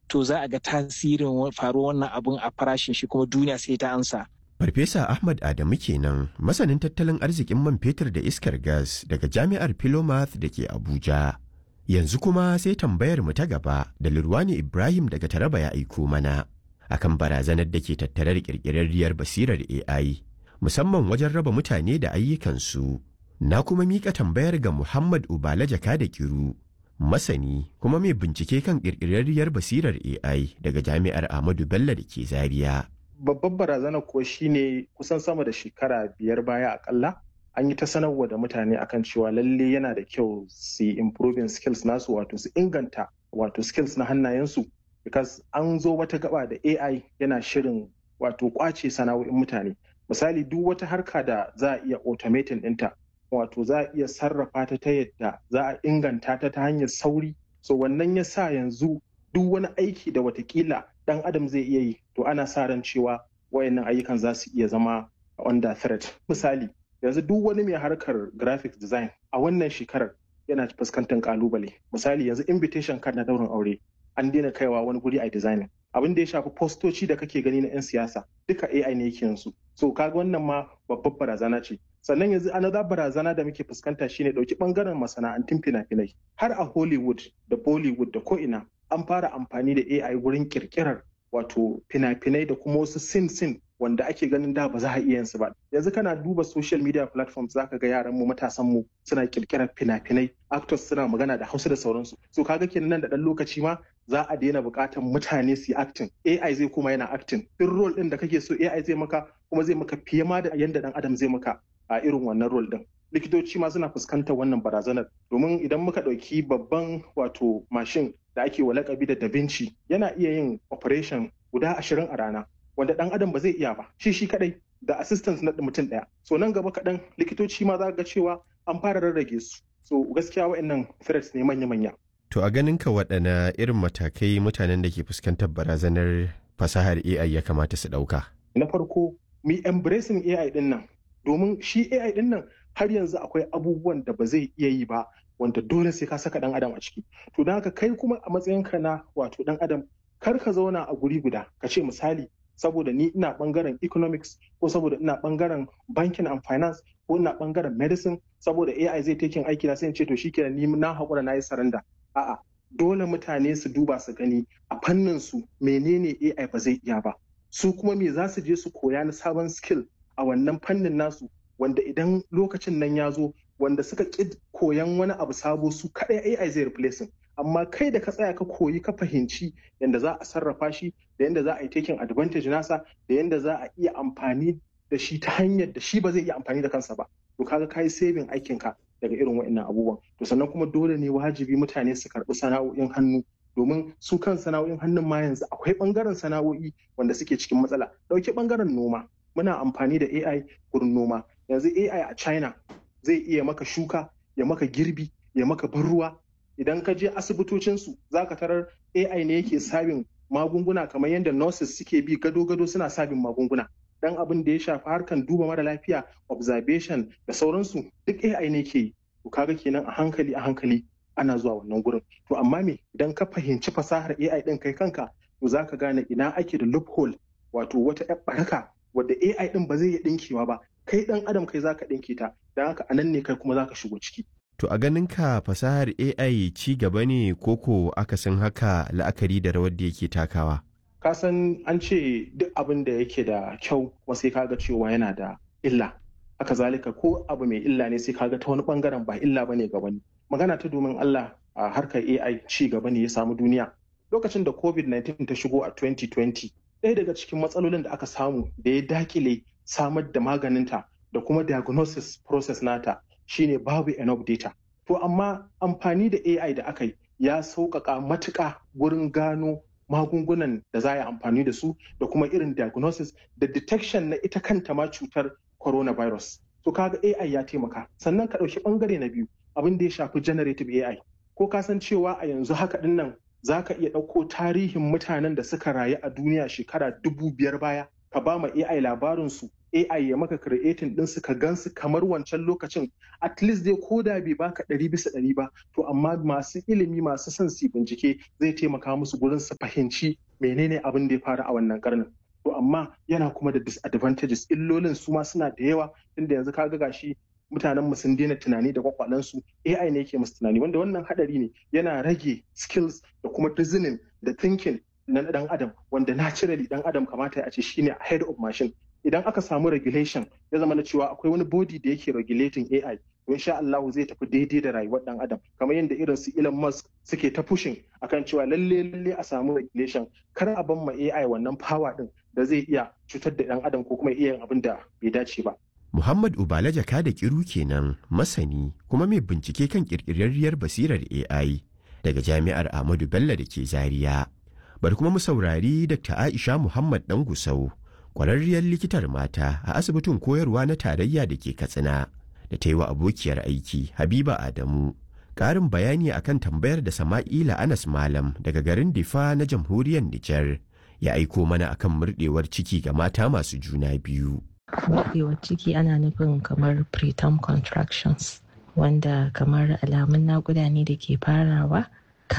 to za a ga tasirin faruwar wannan abun a farashin shi kuma duniya sai ta ansa. Farfesa Ahmad Adamu kenan masanin tattalin arzikin man fetur da iskar gas daga jami'ar Philomath da ke Abuja. Yanzu kuma sai tambayar mu ta gaba da Lurwani Ibrahim daga Taraba ya aiko mana akan barazanar da ke tattare da ƙirƙirarriyar basirar AI musamman wajen raba mutane da ayyukansu. Na kuma miƙa tambayar ga Muhammad Ubala Jaka da Kiru masani kuma mai bincike kan ƙirƙirarriyar basirar AI daga Jami'ar Ahmadu Bello da ke Zaria. Babbar barazana kuwa shine kusan sama da shekara biyar baya akalla an yi ta sanarwa da mutane akan cewa lalle yana da kyau su yi improving skills nasu wato su inganta wato skills na hannayensu because an zo wata gaba da AI yana shirin wato kwace sana'o'in mutane misali duk wata harka da za a iya automating ɗinta wato za a iya sarrafa ta ta yadda za a inganta ta ta hanyar sauri so wannan ya sa yanzu duk wani aiki da watakila dan adam zai iya yi to ana sa ran cewa wayannan ayyukan za su iya zama under threat misali yanzu duk wani mai harkar graphic design a wannan shekarar yana fuskantar kalubale misali yanzu invitation card na daurin aure an daina kaiwa wani guri a designing abin da ya shafi postoci da kake gani na 'yan siyasa duka AI ne yake yanzu so kaga wannan ma babbar barazana ce sannan yanzu another barazana da muke fuskanta shine dauki bangaren masana'antun fina-finai har a Hollywood da Bollywood da ko'ina an fara amfani da AI wurin kirkirar wato fina-finai da kuma wasu sin-sin wanda ake ganin da ba za a iya su ba yanzu kana duba social media platforms zaka ga yaran mu matasan mu suna kirkirar fina-finai actors suna magana da hausa da sauransu so kaga kenan nan da dan lokaci ma za a daina buƙatar mutane su yi acting AI zai kuma yana acting duk role din da kake so AI zai maka kuma zai maka fiye ma da yanda dan adam zai maka a irin wannan role din likitoci ma suna fuskantar wannan barazanar domin idan muka ɗauki babban wato mashin da ake wa lakabi da da Vinci yana iya yin operation guda ashirin a rana wanda dan adam ba zai iya ba shi shi kadai da assistance na mutum daya so nan gaba kaɗan likitoci ma za ga cewa an fara rarrage su so gaskiya wa'annan threats ne manya-manya To a ganin ka waɗana irin matakai mutanen da ke fuskantar barazanar fasahar AI ya kamata su ɗauka? na farko mu embracing AI din nan domin shi AI din nan har yanzu akwai abubuwan da ba zai iya yi ba wanda dole sai ka saka dan adam a ciki to don haka kai kuma a matsayinka na wato dan adam kar ka zauna a guri guda ka ce misali saboda ni ina bangaren economics ko saboda ina bangaren banking and finance ko ina bangaren medicine saboda AI zai taking aiki na sai in ce to shikenan ni na haƙura na yi saranda a'a dole mutane su duba su gani a fannin su menene AI ba zai iya ba su kuma me za su je su koya na sabon skill a wannan fannin nasu wanda idan lokacin nan ya zo wanda suka ƙi koyan wani abu sabo su kaɗai AI zai replacing amma kai da ka tsaya ka koyi ka fahimci yadda za a sarrafa shi da yadda za a yi taking advantage nasa da yadda za a iya amfani da shi ta hanyar da shi ba zai iya amfani da kansa ba to kaga ka yi saving aikinka daga irin wa'annan abubuwan to sannan kuma dole ne wajibi mutane su karɓi sana'o'in hannu domin su kan sana'o'in hannun ma yanzu akwai ɓangaren sana'o'i wanda suke cikin matsala ɗauki ɓangaren noma muna amfani da AI gurin noma yanzu AI a China zai iya maka shuka ya maka girbi ya maka ban ruwa idan ka je asibitocinsu za ka tarar AI ne yake sabin magunguna kamar yadda nurses suke bi gado-gado suna sabin magunguna dan abin da ya shafi harkan duba mara lafiya observation da sauransu duk AI ne ke yi to kaga kenan a hankali a hankali ana zuwa wannan gurin to amma me idan ka fahimci fasahar AI din kai kanka to za ka gane ina ake da loophole wato wata ƴar baraka wadda AI din ba zai iya dinkewa ba kai dan adam kai zaka dinke ta dan haka anan ne kai kuma zaka shigo ciki To a ganin ka fasahar AI ci gaba ne koko akasin haka la'akari da rawar da yake takawa? ka san an ce duk abin da yake da kyau kuma sai kaga cewa yana da illa haka zalika ko abu mai illa ne sai kaga ta wani bangaren ba illa bane ga wani magana ta domin Allah a harkar AI ci gaba ne ya samu duniya lokacin da COVID-19 ta shigo a 2020 ɗaya daga cikin matsalolin da aka samu da ya dakile samar da maganinta da kuma diagnosis process nata shine babu enough data to amma amfani da AI da aka yi ya sauƙaƙa matuƙa gurin gano magungunan da za a yi amfani da su da kuma irin diagnosis da detection na ita kanta ma cutar coronavirus. To kaga AI ya taimaka. Sannan ka ɗauki ɓangare na biyu abin da ya shafi generative AI. Ko ka san cewa a yanzu haka ɗin nan za ka iya ɗauko tarihin mutanen da suka rayu a duniya shekara dubu biyar baya ka ba ma AI labarinsu AI ya maka creating din su ka gansu kamar wancan lokacin at least dai ko da bai baka ɗari bisa ɗari ba to amma masu ilimi masu son su bincike zai taimaka musu gurin su fahimci menene abin da ya faru a wannan karnin to amma yana kuma da disadvantages illolin su ma suna da yawa tunda yanzu kaga gashi mutanen mu sun daina tunani da kwakwalensu AI ne yake musu tunani wanda wannan hadari ne yana rage skills da kuma reasoning da thinking na dan adam wanda naturally dan adam kamata a ce shine head of machine idan aka samu regulation ya zama na cewa akwai wani body da yake regulating AI to insha Allah zai tafi daidai da rayuwar dan adam kamar yadda irin su Elon Musk suke ta pushing akan cewa lalle lalle a samu regulation kar a ban ma AI wannan power din da zai iya cutar da dan adam ko kuma iya yin abin da bai dace ba Muhammad Ubala Jaka da Kiru kenan masani kuma mai bincike kan kirkirarriyar basirar AI daga Jami'ar Ahmadu Bello da ke Zaria. Bari kuma mu saurari Dr. Aisha Muhammad Dan Gusau, kwararriyar likitar mata a asibitin koyarwa na tarayya da ke Katsina, da ta yi wa abokiyar aiki Habiba Adamu. Ƙarin bayani akan tambayar da Sama'ila Anas Malam daga garin Difa na jamhuriyar Nijar ya aiko mana akan murɗewar ciki ga mata masu juna biyu. buɗewar ciki ana nufin kamar preterm contractions wanda kamar alamun naƙuda ne da ke farawa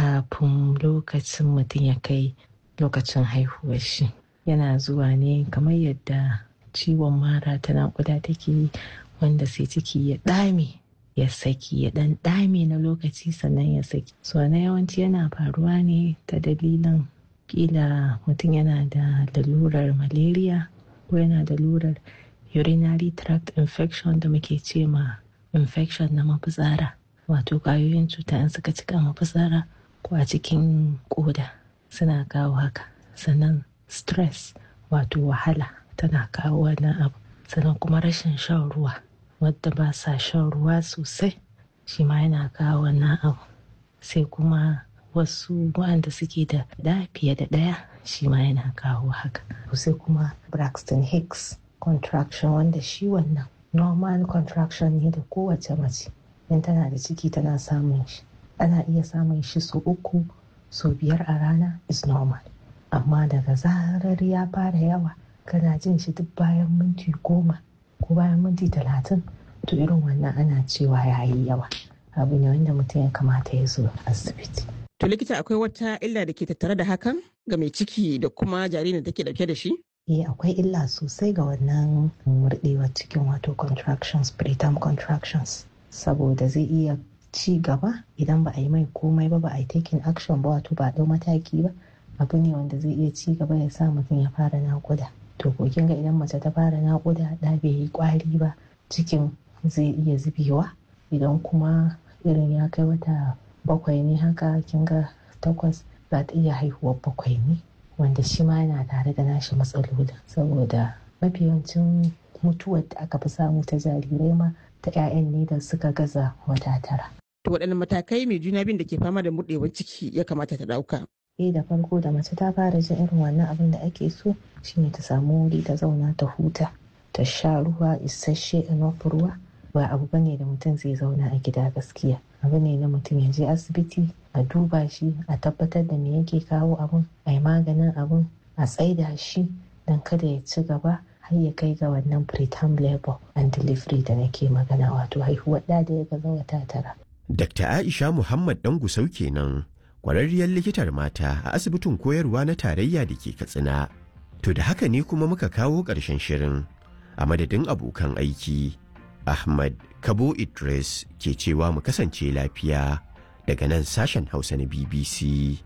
kafin lokacin mutum ya kai lokacin haihuwar shi yana zuwa ne kamar yadda ciwon mara ta naƙuda take wanda sai ciki ya ɗame ya saki ya ɗan ɗame na lokaci sannan ya saki so na yawanci yana faruwa ne ta dalilin kila mutum yana da lalurar malaria ko yana da lurar urinary tract infection da muke ce ma infection na mafitsara wato ƙwayoyin cuta in suka cika mafitsara ko a cikin ƙoda suna kawo haka sannan stress wato wahala tana kawo wannan abu sannan kuma rashin shan ruwa wadda ba sa shan ruwa sosai shi ma yana kawo wannan abu sai kuma wasu waɗanda suke da ɗa fiye da ɗaya shi ma yana kawo haka sai kuma braxton hicks contraction wanda shi wannan normal contraction ne da kowace mace in tana da ciki tana samun shi ana iya samun shi su uku su biyar a rana is normal amma daga zarar ya fara yawa kana jin shi duk bayan minti goma ko bayan minti talatin to irin wannan ana cewa ya yi yawa abu ne wanda mutum ya kamata ya zo asibiti To likita akwai wata illa da ke tattare da hakan ga mai ciki da kuma jaririn da take dauke da shi? Eh akwai illa sosai ga wannan murɗewar cikin wato contractions preterm contractions saboda zai iya ci gaba idan ba a yi mai komai ba ba a yi taking action ba wato ba a ɗau mataki ba abu ne wanda zai iya ci gaba ya sa mutum ya fara naƙuda to ko kin ga idan mace ta fara naƙuda da bai yi ƙwari ba cikin zai iya zubewa idan kuma irin ya kai wata bakwai ne haka kin ga takwas za ta iya haihuwar bakwai ne wanda shi ma yana tare da nashi matsalolin saboda mafi yawancin mutuwar da aka fi samu ta jarirai ma ta 'ya'yan ne da suka gaza wata tara. To waɗanne matakai mai juna biyun da ke fama da murɗewar ciki ya kamata ta ɗauka? Eh da farko da mace ta fara jin irin wannan abin da ake so shine ta samu wuri ta zauna ta huta ta sha ruwa isasshe enough ruwa ba abu bane da mutum zai zauna a gida gaskiya abu ne na mutum ya je asibiti a duba shi a tabbatar da me yake kawo abun a yi maganin abun a tsaida shi don kada ya ci gaba har ya kai ga wannan preterm labor and delivery da nake magana wato haihuwar da da ya gaza wata tara. Dr. Aisha Muhammad Dangusau kenan kwararriyar likitar mata a asibitin koyarwa na tarayya da ke Katsina. To da haka ne kuma muka kawo ƙarshen shirin a madadin abokan aiki. Ahmad Kabo Idris ke cewa mu kasance lafiya daga nan sashen Hausa na BBC.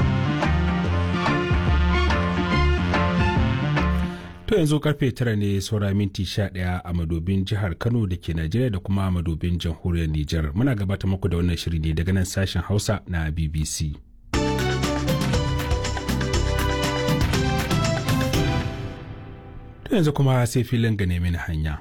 To yanzu karfe tara ne saura minti sha ɗaya a madobin jihar Kano da ke Najeriya da kuma a madobin jamhuriyar Nijar. Muna gabata muku da wannan shiri ne daga nan sashen Hausa na BBC. To yanzu kuma sai filin ga nemi hanya.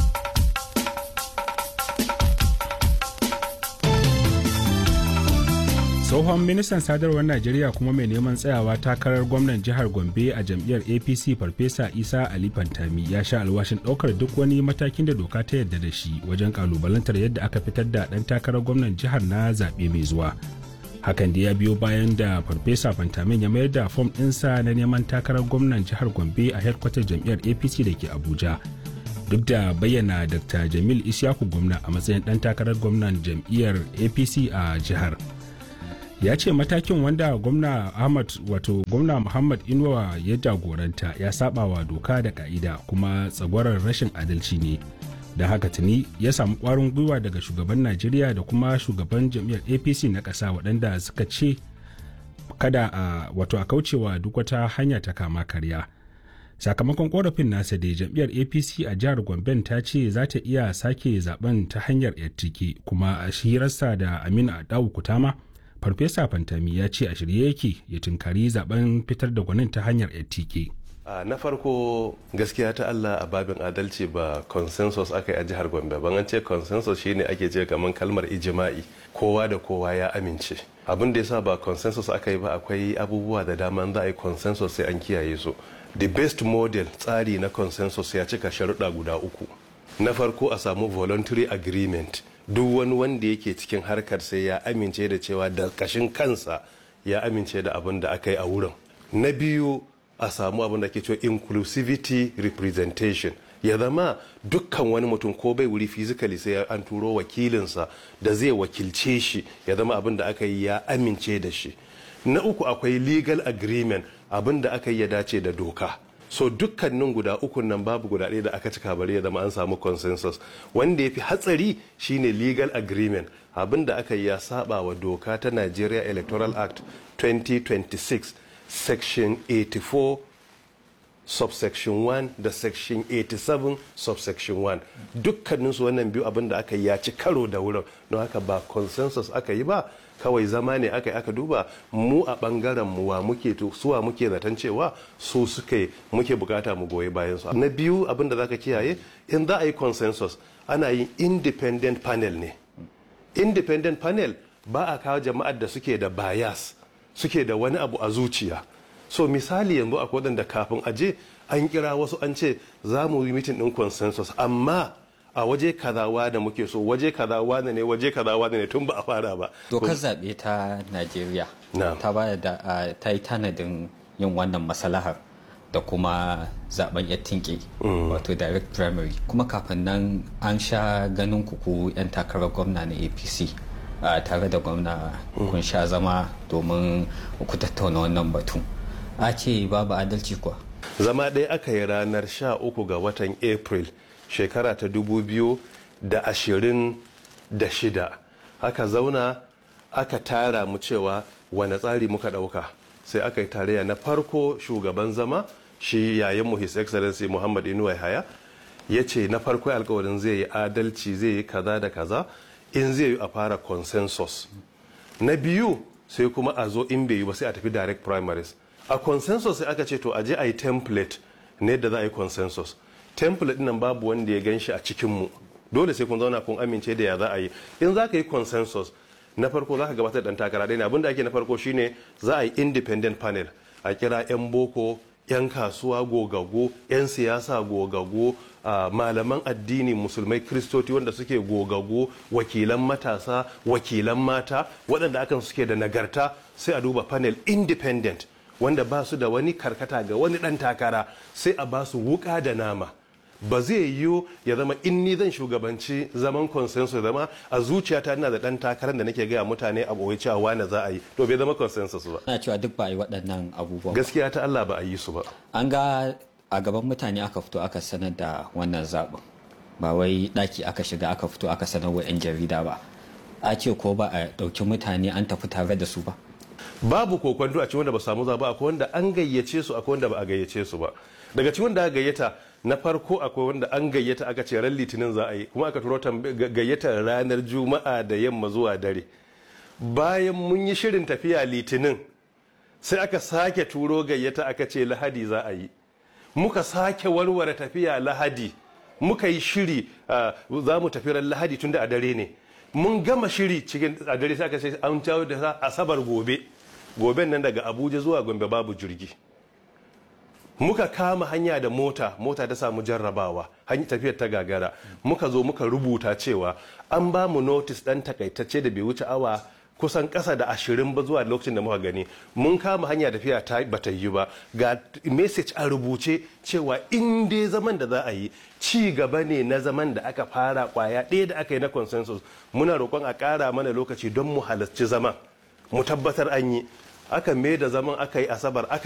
tsohon ministan sadarwar najeriya kuma mai neman tsayawa takarar gwamnan jihar gombe a jam'iyyar apc farfesa isa ali fantami ya sha alwashin ɗaukar duk wani matakin da doka ta yarda da shi wajen kalubalantar yadda aka fitar da ɗan takarar gwamnan jihar na zaɓe mai zuwa hakan da ya biyo bayan da farfesa fantamin ya mayar da fom ɗinsa na neman takarar gwamnan jihar gombe a hedkwatar jam'iyyar apc da ke abuja duk da bayyana dr jamil isyaku gwamna a matsayin ɗan takarar gwamnan jam'iyyar apc a jihar ya ce matakin wanda gwamna ahmad wato gwamna muhammad inuwa ya jagoranta ya saba wa doka da ka'ida kuma tsagwarar rashin adalci ne da haka tuni ya samu kwarin gwiwa daga shugaban najeriya da kuma shugaban jam'iyyar apc na ƙasa waɗanda suka ce kada a wato a kaucewa duk wata hanya ta kama karya sakamakon korafin nasa da jam'iyyar apc a jihar gomben ta ce za ta iya sake zaben ta hanyar yattike kuma a shirarsa da aminu adawu kutama farfesa fantami ya ce a shirye yake ya tunkari zaben fitar da gwanin ta hanyar yattike Uh, na farko gaskiya ta Allah a babin adalci ba consensus aka yi a jihar Gombe ban an ce consensus shine ake ce kamar kalmar ijima'i kowa da kowa ya amince abin da yasa ba consensus aka yi ba akwai abubuwa da dama za a yi consensus sai an kiyaye su the best model tsari na consensus ya cika sharuɗa guda uku na farko a samu voluntary agreement duk wani wanda yake cikin harkar sai ya amince da cewa da kashin kansa ya amince da abin da aka yi a wurin na biyu a samu abin da ke cewa inclusivity representation ya zama dukkan wani mutum ko bai wuri physically sai an turo wakilinsa da zai wakilce shi ya zama abin da aka yi ya amince da shi na uku akwai legal agreement abin da aka yi ya dace da doka so dukkanin guda ukun nan babu guda ɗaya da aka cika bari ya zama an samu consensus wanda ya fi hatsari shine legal agreement abin da aka yi ya saba wa doka ta nigeria electoral act 2026 section 84 subsection 1 da section 87 subsection 1 dukkaninsu wannan biyu abin da aka yi ya ci karo da wurin don haka ba consensus aka yi ba kawai zama ne aka yi aka duba mu a bangaren mu wa muke suwa muke zaton cewa su suke muke bukata mu goyi bayan su na biyu abin da zaka kiyaye in za a yi consensus ana yin independent panel ne independent panel ba a kawo jama'ar da suke da bias suke da wani abu a zuciya so misali yanzu akwai wadanda kafin aje an kira wasu an ce za mu yi mitin din consensus amma a waje kazawa da muke so waje kazawa ne waje kazawa ne tun ba a fara ba dokar zaɓe ta najeriya ta ba da ta yi tanadin yin wannan masalahar da kuma zaben ya tinke wato direct primary kuma kafin nan an sha ganin kuku 'yan takarar gwamna na apc tare da gwamna kun sha zama domin ku tattauna wannan batu a ce babu adalci kuwa zama ɗaya aka yi ranar 13 ga watan april shekara ta 2026 aka zauna aka tara mu cewa wane tsari muka ɗauka sai aka yi tarayya na farko shugaban zama shi yayin his excellency muhammad inuwa haya ya ce na farko alkawarin zai yi adalci zai yi kaza da kaza in zai yi a fara consensus na biyu sai kuma a zo in bai yi ba sai a tafi direct primaries a consensus sai aka ce to a je a yi template ne da za a yi consensus template nan babu wanda ya gan shi a cikinmu dole sai kun zauna kun amince da ya za a yi in za ka yi consensus na farko za ka gabatar da takara ɗaya ne abinda ake na farko shine za a yi independent panel a kira 'yan boko 'yan kasuwa gogago 'yan siyasa gogago uh, malaman addini musulmai kristoti wanda suke gogago wakilan matasa wakilan mata waɗanda akan suke da nagarta sai a duba panel independent wanda ba su da wani karkata ga wani ɗan takara sai a ba su wuka da nama ba zai yiwu ya zama in ni zan shugabanci zaman consensus zama a zuciyata ina da dan takarar da nake gaya mutane a ɓoye cewa wane za a yi to bai zama consensus ba ana cewa duk ba a yi waɗannan abubuwan gaskiya ta Allah ba a yi su ba an ga a gaban mutane aka fito aka sanar da wannan zaɓin ba wai ɗaki aka shiga aka fito aka sanar wa 'yan jarida ba a ce ko ba a ɗauki mutane an tafi tare da su ba babu kokwanto a cikin wanda ba samu zaba akwai wanda an gayyace su akwai wanda ba a gayyace su ba daga cikin wanda aka gayyata na farko akwai wanda an gayyata aka ce ran litinin za a yi kuma aka turo gayyatar ranar juma'a da yamma zuwa dare bayan mun yi shirin tafiya litinin sai aka sake turo gayyata aka ce lahadi za a yi muka sake warware tafiya lahadi muka yi shiri za mu tafi ran lahadi tun da a dare ne mun gama shiri cikin a dare sai aka ce an cawo da asabar gobe goben nan daga abuja zuwa gombe babu jirgi muka kama hanya da mota mota ta samu jarrabawa tafiyar ta gagara muka zo muka rubuta cewa an ba mu notice dan takaitacce da bai wuce awa kusan ƙasa da ashirin ba zuwa lokacin da muka gani mun kama hanya tafiya ta bata yi ba ga message a rubuce cewa in dai zaman da za a yi ci gaba ne na zaman da aka fara kwaya ɗaya da aka yi na consensus muna roƙon a ƙara mana lokaci don mu halarci zaman mu tabbatar an yi aka mai da zaman aka yi asabar aka